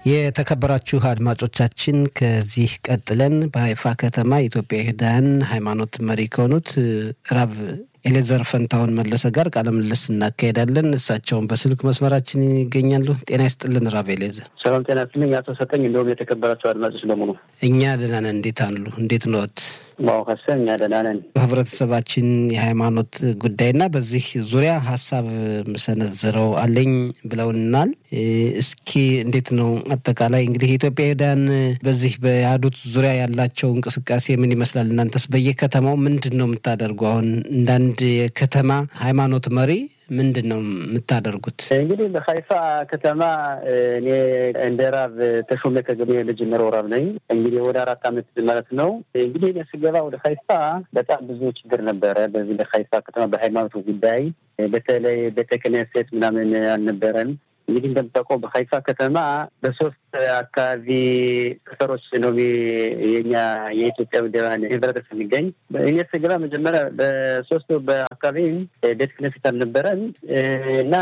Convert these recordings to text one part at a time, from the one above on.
የተከበራችሁ አድማጮቻችን ከዚህ ቀጥለን በሀይፋ ከተማ የኢትዮጵያ ይሁዳውያን ሃይማኖት መሪ ከሆኑት ራብ ኤሌዘር ፈንታሁን መለሰ ጋር ቃለ ምልልስ እናካሄዳለን። እሳቸውን በስልክ መስመራችን ይገኛሉ። ጤና ይስጥልን ራብ ኤሌዘር። ሰላም ጤና ይስጥልኝ አቶ ሰጠኝ፣ እንዲሁም የተከበራቸው አድማጮች በሙሉ እኛ ደህና ነን። እንዴት አሉ? እንዴት ነዎት? ማወከሰ እኛ ደህና ነን። በህብረተሰባችን የሃይማኖት ጉዳይና በዚህ ዙሪያ ሀሳብ ሰነዝረው አለኝ ብለውናል። እስኪ እንዴት ነው አጠቃላይ እንግዲህ የኢትዮጵያ ይሁዳውያን በዚህ በያዱት ዙሪያ ያላቸው እንቅስቃሴ ምን ይመስላል? እናንተስ በየከተማው ምንድን ነው የምታደርጉ? አሁን እንዳንድ የከተማ ሃይማኖት መሪ ምንድን ነው የምታደርጉት? እንግዲህ በሀይፋ ከተማ እኔ እንደ ራብ ተሾመ ከገበ ልጅምረው ራብ ነኝ። እንግዲህ ወደ አራት ዓመት ማለት ነው። እንግዲህ እኔ ስገባ ወደ ሀይፋ በጣም ብዙ ችግር ነበረ። በዚህ በሀይፋ ከተማ በሃይማኖቱ ጉዳይ በተለይ ቤተ ክህነት ምናምን አልነበረን። እንግዲህ እንደምታውቀው በሀይፋ ከተማ በሶስት አካባቢ ሰፈሮች ነው የኛ የኢትዮጵያ ውደባን ህብረተሰብ የሚገኝ። እኔ ስገባ መጀመሪያ በሶስቱ በአካባቢ ቤተ ክህነት አልነበረን እና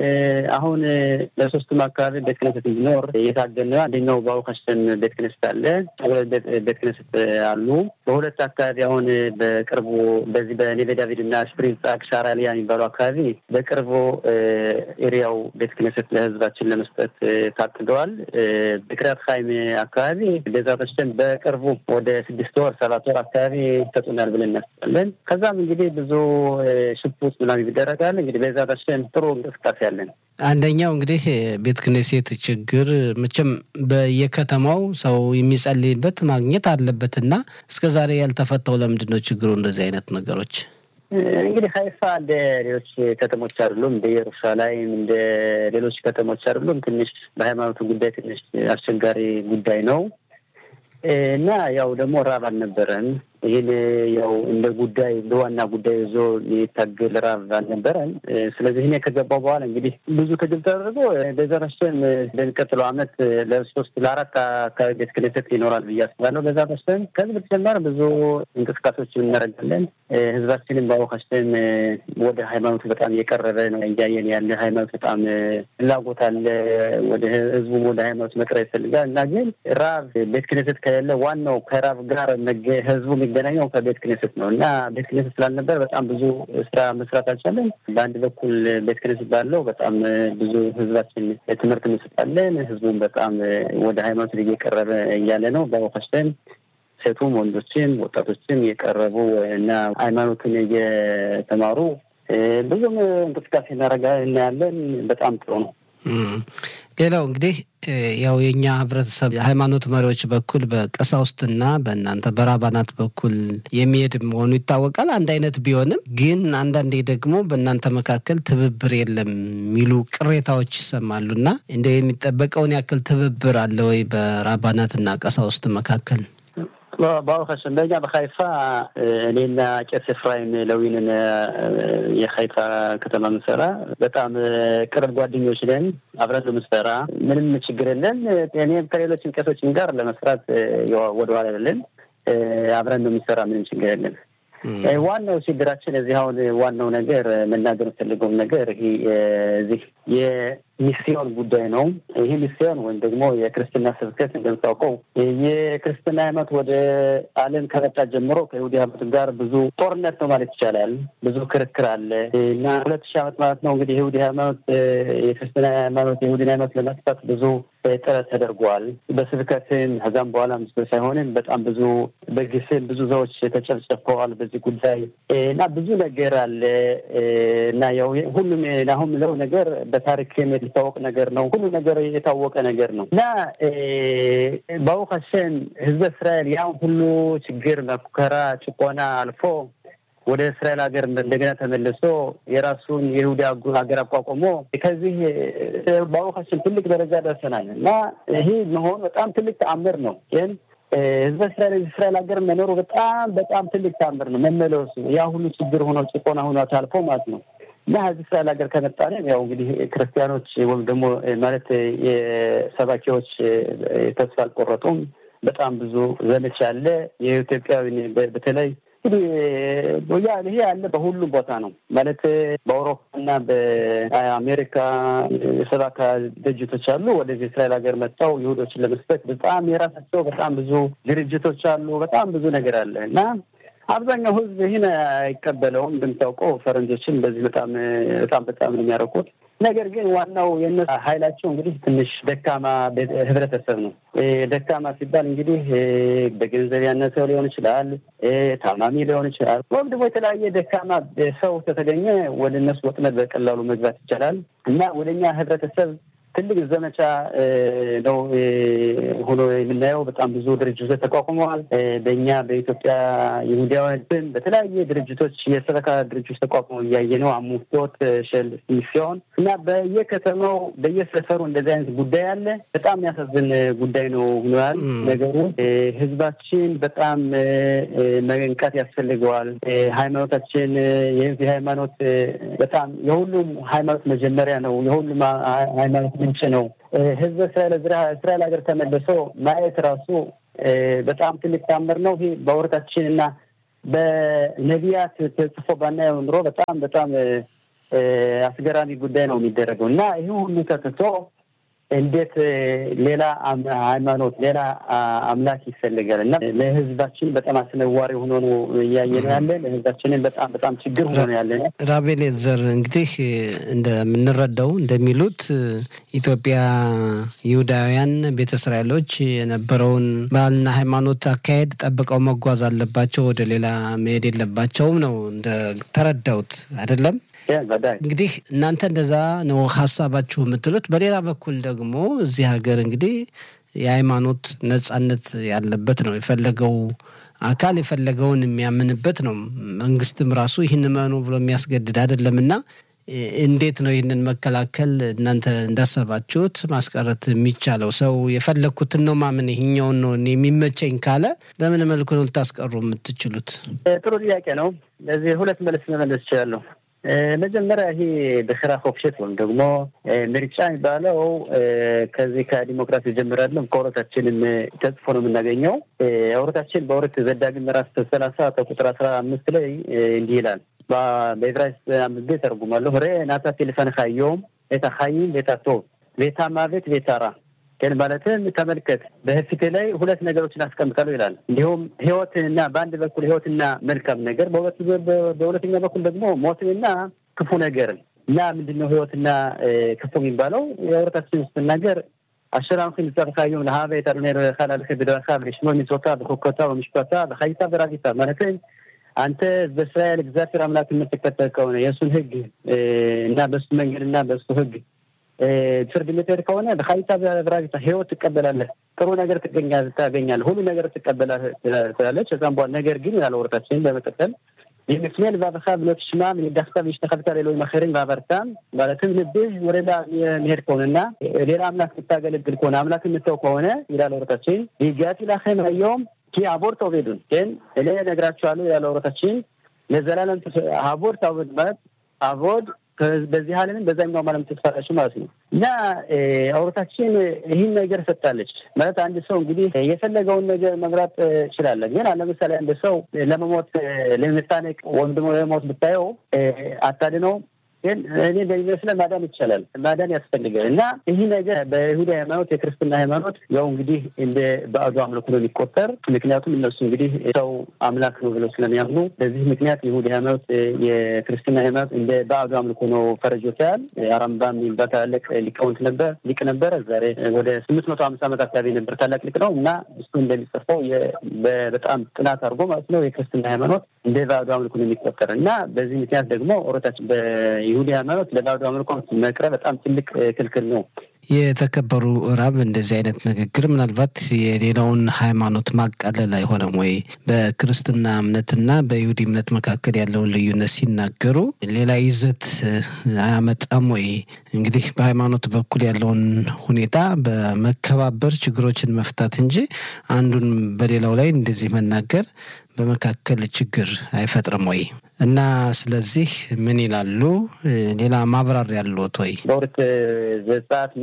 አሁን በሶስቱም አካባቢ ቤተ ክህነት እንዲኖር የታገነ አንደኛው በአውካሽተን ቤተ ክህነት አለ፣ ሁለት ቤተ ክህነት አሉ። በሁለት አካባቢ አሁን በቅርቡ በዚህ በኔቬ ዳቪድ እና ስፕሪንግ ሻራሊያ የሚባሉ አካባቢ በቅርቡ ኤሪያው ቤተ ክህነት ለህዝባችን ለመስጠት ታቅደዋል። በቅሪያት ሀይም አካባቢ ቤዛ በሽተን በቅርቡ ወደ ስድስት ወር ሰባት ወር አካባቢ ይሰጡናል ብለን እናስባለን። ከዛም እንግዲህ ብዙ ሽፑት ምናምን ይደረጋል። እንግዲህ ቤዛ በሽተን ጥሩ እንቅስቃሴ አለን። አንደኛው እንግዲህ ቤተ ክህነት ችግር መቼም በየከተማው ሰው የሚጸልይበት ማግኘት አለበትና እስከ ዛሬ ያልተፈታው ለምንድን ነው ችግሩ? እንደዚህ አይነት ነገሮች እንግዲህ ሀይፋ እንደ ሌሎች ከተሞች አይደሉም። እንደ ኢየሩሳሌም እንደ ሌሎች ከተሞች አይደሉም። ትንሽ በሃይማኖቱ ጉዳይ ትንሽ አስቸጋሪ ጉዳይ ነው እና ያው ደግሞ ራብ አልነበረን። ይህን ያው እንደ ጉዳይ እንደ ዋና ጉዳይ ይዞ የታገል ራብ አልነበረን። ስለዚህ እኔ ከገባው በኋላ እንግዲህ ብዙ ትግል ተደርጎ በዘረሽን በሚቀጥለው ዓመት ለሶስት ለአራት አካባቢ ቤተ ክህነት ይኖራል ብዬ አስባለሁ። በዛ በስተን ከዚህ በተጨማሪ ብዙ እንቅስቃሴዎች እናደርጋለን። ህዝባችንን በአወካሽተን ወደ ሃይማኖቱ በጣም እየቀረበ ነው እያየን ያለ ሃይማኖት በጣም ፍላጎት አለ። ወደ ህዝቡም ወደ ሃይማኖት መቅረብ ይፈልጋል እና ግን ራብ ቤተ ክህነት ከሌለ ዋናው ከራብ ጋር ህዝቡ የሚገናኘው ከቤተ ክህነት ነው እና ቤተ ክህነት ስላልነበር በጣም ብዙ ስራ መስራት አልቻለን። በአንድ በኩል ቤተ ክህነት ባለው በጣም ብዙ ህዝባችን ትምህርት እንሰጣለን። ህዝቡም በጣም ወደ ሃይማኖት እየቀረበ እያለ ነው በአወካሽተን ሴቱም ወንዶችም ወጣቶችም እየቀረቡ እና ሃይማኖትን እየተማሩ ብዙም እንቅስቃሴ እናደርጋ እናያለን። በጣም ጥሩ ነው። ሌላው እንግዲህ ያው የእኛ ህብረተሰብ ሃይማኖት መሪዎች በኩል በቀሳውስትና በእናንተ በራባናት በኩል የሚሄድ መሆኑ ይታወቃል። አንድ አይነት ቢሆንም ግን አንዳንዴ ደግሞ በእናንተ መካከል ትብብር የለም የሚሉ ቅሬታዎች ይሰማሉ እና እንደ የሚጠበቀውን ያክል ትብብር አለ ወይ በራባናትና ቀሳውስት መካከል? በአውካሽ እንደኛ በሀይፋ እኔና ቄስ ኤፍራይም ለዊንን የሀይፋ ከተማ ምሰራ በጣም ቅርብ ጓደኞች ነን። አብረን ምሰራ ምንም ችግር የለን። እኔም ከሌሎችም ቄሶችን ጋር ለመስራት ወደኋላ የለን። አብረን የምንሰራ ምንም ችግር የለን። ዋናው ችግራችን እዚህ አሁን ዋናው ነገር መናገር የምፈልገውም ነገር እዚህ የሚስዮን ጉዳይ ነው። ይህ ሚስዮን ወይም ደግሞ የክርስትና ስብከት እንደምታውቀው የክርስትና ሃይማኖት ወደ ዓለም ከመጣ ጀምሮ ከይሁዲ ሃይማኖት ጋር ብዙ ጦርነት ነው ማለት ይቻላል። ብዙ ክርክር አለ እና ሁለት ሺህ ዓመት ማለት ነው እንግዲህ የይሁዲ ሃይማኖት የክርስትና ሃይማኖት የይሁዲን ሃይማኖት ለማጥፋት ብዙ ጥረት ተደርጓል። በስብከትም ከዛም በኋላ ምስ ሳይሆንም በጣም ብዙ በግስም ብዙ ሰዎች ተጨፍጨፈዋል በዚህ ጉዳይ እና ብዙ ነገር አለ እና ያው ሁሉም አሁን ምለው ነገር በታሪክም የሚታወቅ ነገር ነው። ሁሉ ነገር የታወቀ ነገር ነው እና በአውካሸን ህዝበ እስራኤል ያን ሁሉ ችግር፣ መኩከራ፣ ጭቆና አልፎ ወደ እስራኤል ሀገር እንደገና ተመልሶ የራሱን የይሁዳ ሀገር አቋቁሞ ከዚህ በአውካችን ትልቅ ደረጃ ደርሰናል እና ይህ መሆን በጣም ትልቅ ተአምር ነው። ግን ህዝበ እስራኤል እስራኤል ሀገር መኖሩ በጣም በጣም ትልቅ ተአምር ነው። መመለሱ ያ ሁሉ ችግር ሆኖ ጭቆና ሆኖ ታልፎ ማለት ነው እና ህዝብ እስራኤል ሀገር ከመጣን ያው እንግዲህ ክርስቲያኖች ወይም ደግሞ ማለት የሰባኪዎች ተስፋ አልቆረጡም። በጣም ብዙ ዘመቻ አለ። የኢትዮጵያዊ በተለይ እንግዲህ ያ ይሄ ያለ በሁሉም ቦታ ነው ማለት በአውሮፓና በአሜሪካ የሰባካ ድርጅቶች አሉ። ወደዚህ እስራኤል ሀገር መጥተው ይሁዶችን ለመስበክ በጣም የራሳቸው በጣም ብዙ ድርጅቶች አሉ። በጣም ብዙ ነገር አለ እና አብዛኛው ሕዝብ ይህን አይቀበለውም። እንደምታውቀው ፈረንጆችን በዚህ በጣም በጣም በጣም ነው የሚያረቁት። ነገር ግን ዋናው የእነሱ ኃይላቸው እንግዲህ ትንሽ ደካማ ህብረተሰብ ነው። ደካማ ሲባል እንግዲህ በገንዘብ ያነሰው ሊሆን ይችላል፣ ታማሚ ሊሆን ይችላል፣ ወይም ደግሞ የተለያየ ደካማ ሰው ከተገኘ ወደ እነሱ ወጥመድ በቀላሉ መግባት ይቻላል እና ወደ እኛ ህብረተሰብ ትልቅ ዘመቻ ነው ሆኖ የምናየው። በጣም ብዙ ድርጅቶች ተቋቁመዋል። በእኛ በኢትዮጵያ ይሁዳውያን በተለያየ ድርጅቶች የሰበካ ድርጅቶች ተቋቁመው እያየ ነው። አሙቶት ሸል ሲሆን እና በየከተማው በየሰፈሩ እንደዚህ አይነት ጉዳይ አለ። በጣም የሚያሳዝን ጉዳይ ነው ሆኗል ነገሩ። ህዝባችን በጣም መንቃት ያስፈልገዋል። ሃይማኖታችን የዚህ ሃይማኖት በጣም የሁሉም ሃይማኖት መጀመሪያ ነው። የሁሉም ሃይማኖት ምንጭ ነው። ህዝበ እስራኤል እስራኤል ሀገር ተመልሶ ማየት ራሱ በጣም ትልቅ ታምር ነው። ይህ በወረታችን እና በነቢያት ተጽፎ ባናየው ኑሮ በጣም በጣም አስገራሚ ጉዳይ ነው የሚደረገው እና ይህ ሁሉ ተትቶ እንዴት ሌላ ሃይማኖት ሌላ አምላክ ይፈልጋል እና ለህዝባችን በጣም አስነዋሪ ሆኖ ነው እያየ ነው ያለ። ለህዝባችንን በጣም በጣም ችግር ሆኖ ነው ያለ። ራቤል ዘር እንግዲህ እንደምንረዳው እንደሚሉት ኢትዮጵያ ይሁዳውያን ቤተ እስራኤሎች የነበረውን ባህልና ሃይማኖት አካሄድ ጠብቀው መጓዝ አለባቸው፣ ወደ ሌላ መሄድ የለባቸውም ነው እንደተረዳሁት አይደለም? እንግዲህ እናንተ እንደዛ ነው ሀሳባችሁ የምትሉት። በሌላ በኩል ደግሞ እዚህ ሀገር እንግዲህ የሃይማኖት ነጻነት ያለበት ነው። የፈለገው አካል የፈለገውን የሚያምንበት ነው። መንግስትም ራሱ ይህን መኑ ብሎ የሚያስገድድ አይደለም እና እንዴት ነው ይህንን መከላከል እናንተ እንዳሰባችሁት ማስቀረት የሚቻለው? ሰው የፈለግኩትን ነው ማምን ይህኛውን ነው የሚመቸኝ ካለ በምን መልኩ ነው ልታስቀሩ የምትችሉት? ጥሩ ጥያቄ ነው። ለዚህ ሁለት መልስ መመለስ ይችላለሁ። መጀመሪያ ይሄ በስራ ፎክሸት ወይም ደግሞ ምርጫ የሚባለው ከዚህ ከዲሞክራሲ ጀምራለን ከወረታችንም ተጽፎ ነው የምናገኘው። ወረታችን በወረት ዘዳግም ምዕራፍ ሰላሳ ከቁጥር አስራ አምስት ላይ እንዲህ ይላል። በዕብራይስጥ አምስት ተርጉማለሁ ሬ ናታቲ ልፈንካ ዮም ቤታ ሀይም ቤታ ቶብ ቤታ ማቤት ቤታ ራ ግን ማለትም ተመልከት በፊት ላይ ሁለት ነገሮችን አስቀምጣለሁ ይላል። እንዲሁም ህይወትንና በአንድ በኩል ህይወትና መልካም ነገር፣ በሁለተኛ በኩል ደግሞ ሞትንና ክፉ ነገርን እና ምንድን ነው ህይወትና ክፉ የሚባለው የህብረታችን ውስጥ ነገር አሸራምክን ጸብካዮም ለሀበ የጠሩኔ ካላልከ ብደረካ ብሽሞ ሚጾታ በኮኮታ በምሽኮታ በሀይታ በራጊታ ማለትም አንተ በእስራኤል እግዚአብሔር አምላክ የምትከተል ከሆነ የእሱን ህግ እና በሱ መንገድ እና በሱ ህግ ፍርድ የምትሄድ ከሆነ በሀይታ በራጊታ ህይወት ትቀበላለህ፣ ጥሩ ነገር ታገኛለህ፣ ሁሉ ነገር ትቀበላለህ ትላለች። ከዛም በኋላ ነገር ግን ያለ ወረታችንን በመቀጠል የምትሜል ባበካ ብሎ ትሽማ ምንዳክታ ብሽተከልታ ሌሎች መኸርን ባበርታም ማለትም ልብህ ወደ ሌላ የሚሄድ ከሆነና ሌላ አምላክ የምታገለግል ከሆነ አምላክ የምተው ከሆነ ይላል ወረታችን ይጋት ላኸም አየውም ኪ አቦር ተውቤዱን ግን እኔ ነግራችኋለሁ ያለ ወረታችን ለዘላለም አቦር ታውቤድ ማለት አቦድ በዚህ ዓለምን በዛኛው ዓለም ትስፋላችሁ ማለት ነው። እና አውሮታችን ይህን ነገር ሰጥታለች ማለት አንድ ሰው እንግዲህ የፈለገውን ነገር መምራት ይችላለ። ግን ለምሳሌ አንድ ሰው ለመሞት ለመታነቅ ወይም ደግሞ ለመሞት ብታየው አታድነው ግን እኔ በሚመስለ ማዳን ይቻላል፣ ማዳን ያስፈልጋል። እና ይህ ነገር በይሁዳ ሃይማኖት የክርስትና ሃይማኖት ያው እንግዲህ እንደ ባዕዱ አምልኮ ነው የሚቆጠር። ምክንያቱም እነሱ እንግዲህ ሰው አምላክ ነው ብለው ስለሚያምኑ በዚህ ምክንያት የይሁዳ ሃይማኖት የክርስትና ሃይማኖት እንደ ባዕዱ አምልኮ ነው ፈረጆታል። አራምባም የሚባል ታላቅ ሊቃውንት ነበር ሊቅ ነበረ። ዛሬ ወደ ስምንት መቶ ሀምሳ ዓመት አካባቢ ነበር። ታላቅ ሊቅ ነው እና እሱ እንደሚጽፈው በጣም ጥናት አድርጎ ማለት ነው የክርስትና ሃይማኖት እንደ ባዕዱ አምልኮ ነው የሚቆጠር እና በዚህ ምክንያት ደግሞ ኦሮታችን ይሁዲ ሃይማኖት ለባዕዱ አምልኮ መቅረብ በጣም ትልቅ ክልክል ነው። የተከበሩ ራብ እንደዚህ አይነት ንግግር ምናልባት የሌላውን ሃይማኖት ማቃለል አይሆንም ወይ? በክርስትና እምነትና በይሁዲ እምነት መካከል ያለውን ልዩነት ሲናገሩ ሌላ ይዘት አያመጣም ወይ? እንግዲህ በሃይማኖት በኩል ያለውን ሁኔታ በመከባበር ችግሮችን መፍታት እንጂ አንዱን በሌላው ላይ እንደዚህ መናገር በመካከል ችግር አይፈጥርም ወይ? እና ስለዚህ ምን ይላሉ? ሌላ ማብራሪያ ያለዎት ወይ? በሁለት ዘጸአት ምዕራፍ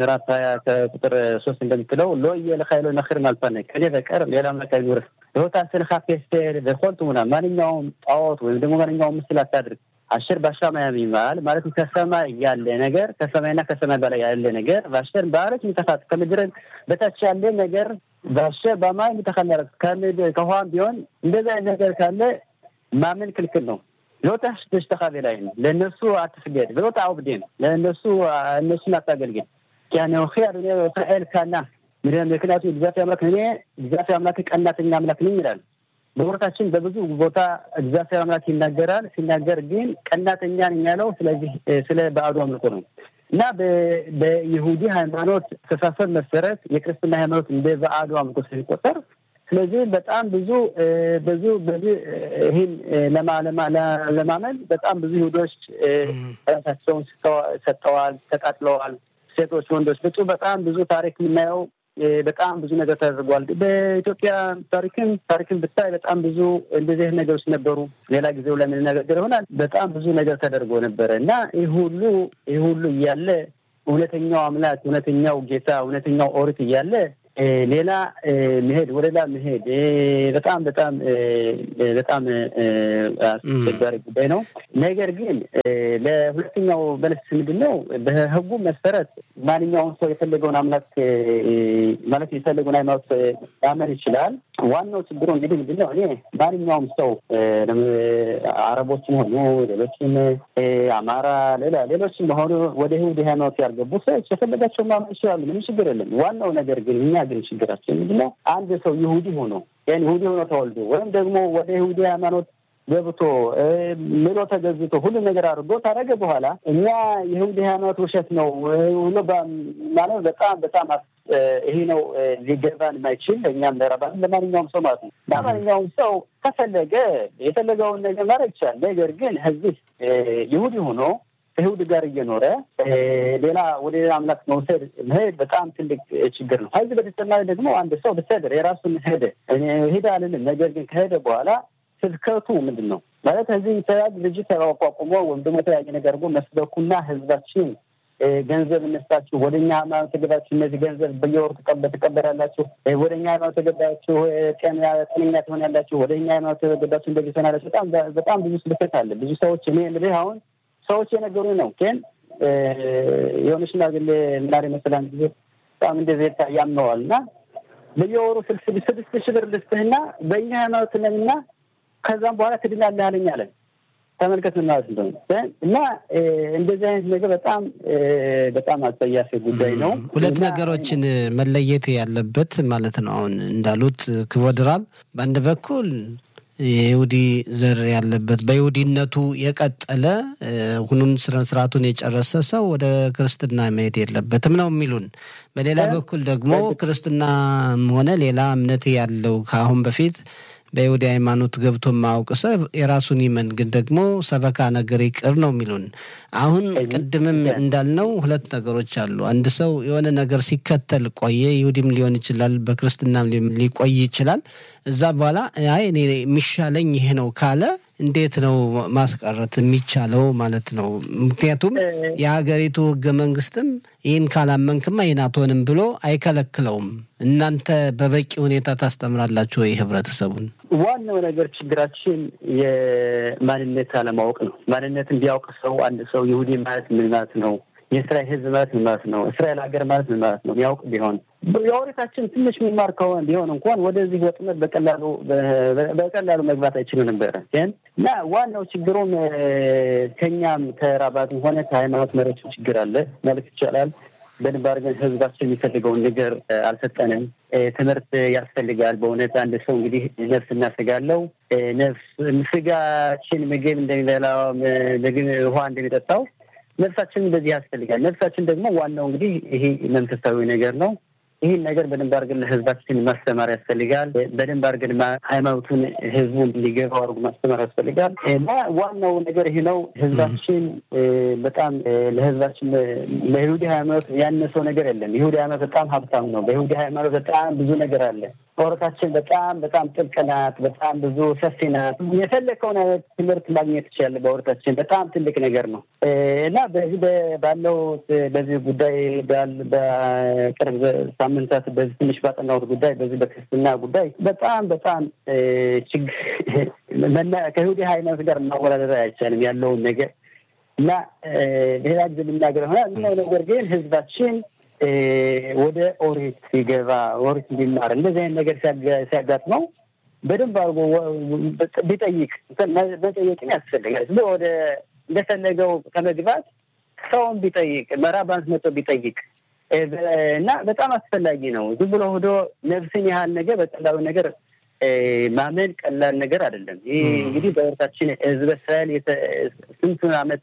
ምዕራፍ ሀያ ከቁጥር ሶስት እንደምትለው ሎየ ለካይሎ ነክር አልፋነ ከኔ በቀር ሌላ አምላክ አይኖርህ ህይወታ ስልካ ፔስቴል በኮልቱ ሙና ማንኛውም ጣዖት ወይም ደግሞ ማንኛውም ምስል አታድርግ። አሸር ባሻማ የሚባል ማለትም ከሰማይ ያለ ነገር ከሰማይና ከሰማይ በላይ ያለ ነገር ባሸር በአረት የሚተፋት ከምድር በታች ያለ ነገር ባሸር በማይ የሚተካለረት ከውሃም ቢሆን እንደዚህ አይነት ነገር ካለ ማመን ክልክል ነው። ሎታሽ ተሽተካቤ ላይ ነው። ለእነሱ አትስገድ ብሎታ አውብዴ ነው። ለእነሱ እነሱን አታገልግል ያነውኺ አዱኔ እስራኤል ካና ምክንያቱ እግዚአብሔር አምላክ እኔ እግዚአብሔር አምላክ ቀናተኛ አምላክ ነኝ ይላል። በወረታችን በብዙ ቦታ እግዚአብሔር አምላክ ይናገራል። ሲናገር ግን ቀናተኛ ነኝ ያለው ስለዚህ ስለ ባዕዱ አምልኮ ነው እና በይሁዲ ሃይማኖት አስተሳሰብ መሰረት የክርስትና ሃይማኖት እንደ ባዕዱ አምልኮ ስለሚቆጠር ስለዚህ በጣም ብዙ ብዙ በዚህ ይህን ለማመን በጣም ብዙ ይሁዶች ራሳቸውን ሰጠዋል፣ ተቃጥለዋል። ሴቶች፣ ወንዶች ብፁ በጣም ብዙ ታሪክ የምናየው በጣም ብዙ ነገር ተደርጓል። በኢትዮጵያ ታሪክም ታሪክም ብታይ በጣም ብዙ እንደዚህ ነገሮች ነበሩ። ሌላ ጊዜው ለምንነጋገር ይሆናል። በጣም ብዙ ነገር ተደርጎ ነበረ እና ይህ ሁሉ ይህ ሁሉ እያለ እውነተኛው አምላክ እውነተኛው ጌታ እውነተኛው ኦሪት እያለ ሌላ መሄድ ወደ ሌላ መሄድ በጣም በጣም በጣም አስቸጋሪ ጉዳይ ነው። ነገር ግን ለሁለተኛው መልስ ምንድን ነው? በሕጉ መሰረት ማንኛውም ሰው የፈለገውን አምላክ ማለት የፈለገውን ሃይማኖት ማመን ይችላል። ዋናው ችግሩ እንግዲህ ምንድን ነው? እኔ ማንኛውም ሰው አረቦችም ሆኑ ሌሎችም አማራ፣ ሌላ ሌሎችም ሆኑ ወደ ይሁዲ ሃይማኖት ያልገቡ ሰዎች የፈለጋቸውን ማመን ይችላሉ። ምንም ችግር የለም። ዋናው ነገር ግን እኛ ግን ችግራችን ምንድን ነው? አንድ ሰው ይሁዲ ሆኖ ያን ይሁዲ ሆኖ ተወልዶ ወይም ደግሞ ወደ ይሁዲ ሃይማኖት ገብቶ ምሎ ተገዝቶ ሁሉ ነገር አድርጎ ታደረገ በኋላ እኛ የይሁዲ ሃይማኖት ውሸት ነው ብሎ ማለት በጣም በጣም ይሄ ነው ሊገባን የማይችል እኛም ለራባን ለማንኛውም ሰው ማለት ነው። ለማንኛውም ሰው ከፈለገ የፈለገውን ነገር ማድረግ ይቻላል። ነገር ግን እዚህ ይሁዲ ሆኖ ከይሁድ ጋር እየኖረ ሌላ ወደ ሌላ አምላክ መውሰድ መሄድ በጣም ትልቅ ችግር ነው። ከዚህ በተጨማሪ ደግሞ አንድ ሰው ብሰድር የራሱን ሄደ ሄደ አልልም። ነገር ግን ከሄደ በኋላ ስብከቱ ምንድን ነው ማለት እዚህ የተለያዩ ድርጅት ተቋቁሞ ወይም ደግሞ የተለያየ ነገር አድርጎ መስበኩና ህዝባችን ገንዘብ እነስታችሁ ወደ እኛ ሃይማኖት ተገባችሁ፣ እነዚህ ገንዘብ በየወሩ ትቀበላላችሁ፣ ወደ እኛ ሃይማኖት ተገባችሁ፣ ጤነኛ ትሆናላችሁ፣ ወደ እኛ ሃይማኖት ተገባችሁ፣ እንደዚህ ትሆናላችሁ። በጣም በጣም ብዙ ስብከት አለ። ብዙ ሰዎች እኔ የምልህ አሁን ሰዎች የነገሩ ነው ግን የሆነ ሽማግሌ ምናሪ መሰላን ጊዜ በጣም እንደዚህ ያምነዋል እና በየወሩ ስድስት ሺህ ብር ልስጥህና በእኛ ሃይማኖት ነንና ከዛም በኋላ ትድናለህ አለኝ አለን። ተመልከት ምን ማለት እንደሆነ እና እንደዚህ አይነት ነገር በጣም በጣም አጸያፊ ጉዳይ ነው። ሁለት ነገሮችን መለየት ያለበት ማለት ነው። አሁን እንዳሉት ክቡር ራብ በአንድ በኩል የይሁዲ ዘር ያለበት በይሁዲነቱ የቀጠለ ሁኑን ስነ ስርዓቱን የጨረሰ ሰው ወደ ክርስትና መሄድ የለበትም ነው የሚሉን። በሌላ በኩል ደግሞ ክርስትናም ሆነ ሌላ እምነት ያለው ከአሁን በፊት በይሁዲ ሃይማኖት ገብቶ የማያውቅ ሰው የራሱን ይመን፣ ግን ደግሞ ሰበካ ነገር ይቅር ነው የሚሉን። አሁን ቅድምም እንዳልነው ሁለት ነገሮች አሉ። አንድ ሰው የሆነ ነገር ሲከተል ቆየ፣ ይሁዲም ሊሆን ይችላል፣ በክርስትናም ሊቆይ ይችላል። እዛ በኋላ አይ እኔ የሚሻለኝ ይሄ ነው ካለ እንዴት ነው ማስቀረት የሚቻለው ማለት ነው? ምክንያቱም የሀገሪቱ ሕገ መንግስትም ይህን ካላመንክማ ይህን አትሆንም ብሎ አይከለክለውም። እናንተ በበቂ ሁኔታ ታስተምራላችሁ ወይ ህብረተሰቡን? ዋናው ነገር ችግራችን የማንነት አለማወቅ ነው። ማንነትን ቢያውቅ ሰው አንድ ሰው ይሁዲ ማለት ምን ማለት ነው የእስራኤል ህዝብ ማለት ምን ማለት ነው? እስራኤል ሀገር ማለት ምን ማለት ነው? የሚያውቅ ቢሆን የኦሪታችን ትንሽ የሚማር ከሆነ ቢሆን እንኳን ወደዚህ ወጥመድ በቀላሉ በቀላሉ መግባት አይችሉ ነበረ። ግን እና ዋናው ችግሩም ከኛም ከራባትም ሆነ ከሃይማኖት መሪዎች ችግር አለ ማለት ይቻላል። በደንብ አድርገን ህዝባችን የሚፈልገውን ነገር አልሰጠንም። ትምህርት ያስፈልጋል። በእውነት አንድ ሰው እንግዲህ ነፍስ እና ስጋ አለው። ነፍስ ስጋችን ምግብ እንደሚበላው ምግብ ውሃ እንደሚጠጣው ነፍሳችን እንደዚህ ያስፈልጋል። ነፍሳችን ደግሞ ዋናው እንግዲህ ይሄ መንፈሳዊ ነገር ነው። ይህን ነገር በደንብ አድርገን ለህዝባችን ማስተማር ያስፈልጋል። በደንብ አድርገን ሃይማኖቱን ህዝቡ እንዲገባው አድርጎ ማስተማር ያስፈልጋል እና ዋናው ነገር ይሄ ነው። ህዝባችን በጣም ለህዝባችን ለይሁዲ ሃይማኖት ያነሰው ነገር የለም። ይሁዲ ሃይማኖት በጣም ሀብታም ነው። በይሁዲ ሃይማኖት በጣም ብዙ ነገር አለ። በህይወታችን በጣም በጣም ጥልቅ ናት። በጣም ብዙ ሰፊ ናት። የፈለከውን አይነት ትምህርት ማግኘት ትችላለህ። በህይወታችን በጣም ትልቅ ነገር ነው እና በዚህ ባለው በዚህ ጉዳይ በቅርብ ሳምንታት በዚህ ትንሽ ባጠናሁት ጉዳይ በዚህ በክርስትና ጉዳይ በጣም በጣም ችግር ከይሁዲ ሃይማኖት ጋር ማወዳደር አይቻልም ያለውን ነገር እና ሌላ ጊዜ ልናገር ሆናል። ምናው ነገር ግን ህዝባችን ወደ ኦሪት ሲገባ ኦሪት እንዲማር እንደዚህ አይነት ነገር ሲያጋጥመው በደንብ አድርጎ ቢጠይቅ መጠየቅን ያስፈልጋል። ዝም ወደ እንደፈለገው ከመግባት ሰውን ቢጠይቅ መራባንት መጥቶ ቢጠይቅ እና በጣም አስፈላጊ ነው። ዝም ብሎ ሆዶ ነፍስን ያህል ነገር በቀላሉ ነገር ማመን ቀላል ነገር አይደለም። ይህ እንግዲህ በህይወታችን ህዝበ እስራኤል ስንቱን ዓመት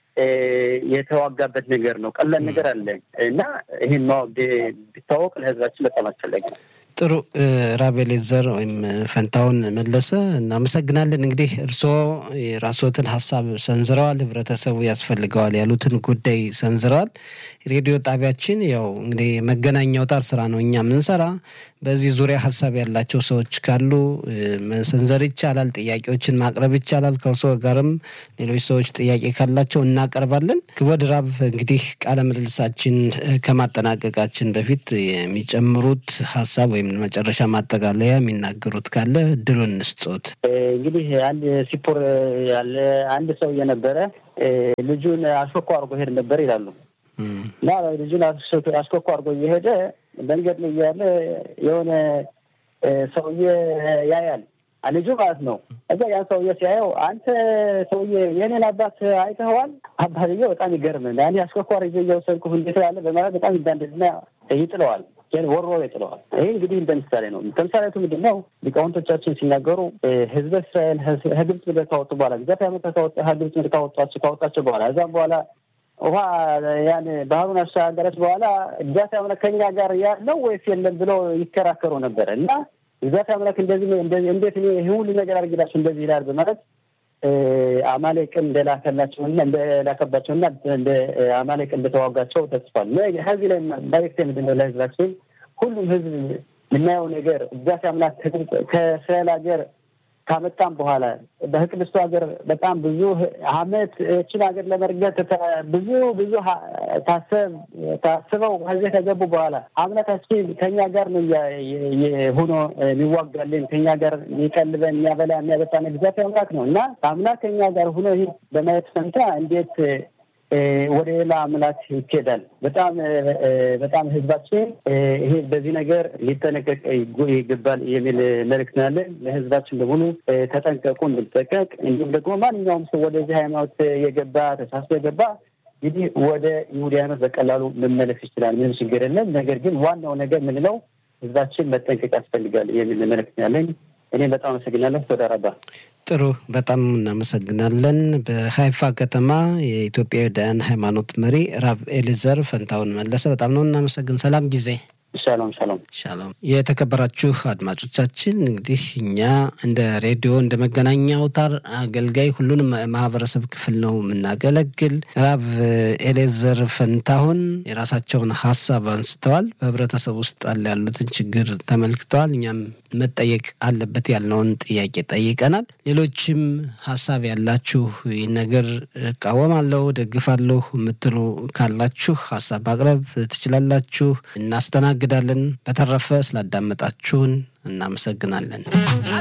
የተዋጋበት ነገር ነው። ቀላል ነገር አለ እና ይህን ማወቅ ቢታወቅ ለህዝባችን በጣም አስፈላጊ ነው። ጥሩ ራቤሌዘር ወይም ፈንታውን መለሰ እናመሰግናለን። እንግዲህ እርስዎ የራስዎትን ሀሳብ ሰንዝረዋል፣ ህብረተሰቡ ያስፈልገዋል ያሉትን ጉዳይ ሰንዝረዋል። ሬዲዮ ጣቢያችን ያው እንግዲህ የመገናኛ አውታር ስራ ነው እኛ የምንሰራ። በዚህ ዙሪያ ሀሳብ ያላቸው ሰዎች ካሉ መሰንዘር ይቻላል፣ ጥያቄዎችን ማቅረብ ይቻላል። ከእርስዎ ጋርም ሌሎች ሰዎች ጥያቄ ካላቸው እናቀርባለን። ክቡር ራብ እንግዲህ ቃለ ምልልሳችን ከማጠናቀቃችን በፊት የሚጨምሩት ሀሳብ ወይም መጨረሻ ማጠቃለያ የሚናገሩት ካለ እድሉን እንስጦት። እንግዲህ አንድ ሲፖር ያለ አንድ ሰው እየነበረ ልጁን አሽኮኮ አድርጎ ሄድ ነበር ይላሉ እና ልጁን አሽኮኮ አድርጎ እየሄደ መንገድ ላይ እያለ የሆነ ሰውዬ ያያል ልጁ ማለት ነው። እዛ ያን ሰውዬ ሲያየው አንተ ሰውዬ የኔን አባት አይተኸዋል? አባትዬው በጣም ይገርም እኔ አሽኮኮ አድርጌ እየወሰድኩህ እንዴት ያለ በማለት በጣም ይዳንድና ይጥለዋል ወሮ ይጥለዋል። ይህ እንግዲህ እንደ ምሳሌ ነው። ተምሳሌቱ ምንድን ነው? ሊቃውንቶቻችን ሲናገሩ ህዝበ እስራኤል ከግብፅ ምድር ካወጡ በኋላ እግዚአብሔር ዓመት ከግብፅ ምድር ካወጣቸው ካወጣቸው በኋላ እዛም በኋላ ውሃ ያን ባህሩን አሻገረች በኋላ እግዚአብሔር አምላክ ከኛ ጋር ያለው ወይስ የለም ብለው ይከራከሩ ነበረ እና እግዚአብሔር አምላክ እንደዚህ እንዴት እኔ ይህ ሁሉ ነገር አድርግላቸው እንደዚህ ይላል በማለት አማሌቅን እንደላከላቸውና እንደላከባቸውና እንደ አማሌቅ እንደተዋጋቸው ተጽፏል። ከዚህ ላይ መልዕክቴ ምንድን ነው ለህዝባችን? ሁሉም ህዝብ የምናየው ነገር እግዚአብሔር አምላክ ከእስራኤል ሀገር ካመጣም በኋላ በቅድስቱ ሀገር በጣም ብዙ አመት እችን ሀገር ለመርገጥ ብዙ ብዙ ታሰብ ታስበው ከዚህ ከገቡ በኋላ አምላካችን ከኛ ጋር ነው ሆኖ የሚዋጋልን ከኛ ጋር የሚቀልበን የሚያበላ የሚያበጣን እግዚአብሔር አምላክ ነው እና አምላክ ከኛ ጋር ሆኖ ይህ በማየት ፈንታ እንዴት ወደ ሌላ አምላክ ይኬዳል? በጣም በጣም ህዝባችን ይሄ በዚህ ነገር ሊጠነቀቅ ይገባል የሚል መልዕክት ነው ያለን። ለህዝባችን በሙሉ ተጠንቀቁ፣ እንድንጠቀቅ እንዲሁም ደግሞ ማንኛውም ሰው ወደዚህ ሃይማኖት የገባ ተሳስቶ የገባ እንግዲህ ወደ ይሁዲ ሃይማኖት በቀላሉ መመለስ ይችላል። ምንም ችግር የለም። ነገር ግን ዋናው ነገር ምንለው ህዝባችን መጠንቀቅ ያስፈልጋል የሚል መልዕክት ነው ያለኝ። እኔም በጣም አመሰግናለሁ። ተወዳ ረባ ጥሩ በጣም እናመሰግናለን። በሀይፋ ከተማ የኢትዮጵያውያን ሃይማኖት መሪ ራብ ኤሊዘር ፈንታውን መለሰ በጣም ነው እናመሰግን። ሰላም ጊዜ ሻሎም ሻሎም ሻሎም። የተከበራችሁ አድማጮቻችን እንግዲህ እኛ እንደ ሬዲዮ እንደ መገናኛ አውታር አገልጋይ ሁሉንም ማህበረሰብ ክፍል ነው የምናገለግል። ራብ ኤሌዘር ፈንታሁን የራሳቸውን ሀሳብ አንስተዋል። በህብረተሰብ ውስጥ አለ ያሉትን ችግር ተመልክተዋል። እኛም መጠየቅ አለበት ያልነውን ጥያቄ ጠይቀናል። ሌሎችም ሀሳብ ያላችሁ ይህ ነገር እቃወማለሁ፣ ደግፋለሁ የምትሉ ካላችሁ ሀሳብ ማቅረብ ትችላላችሁ። እናስተናግዳለን። በተረፈ ስላዳመጣችሁን እናመሰግናለን።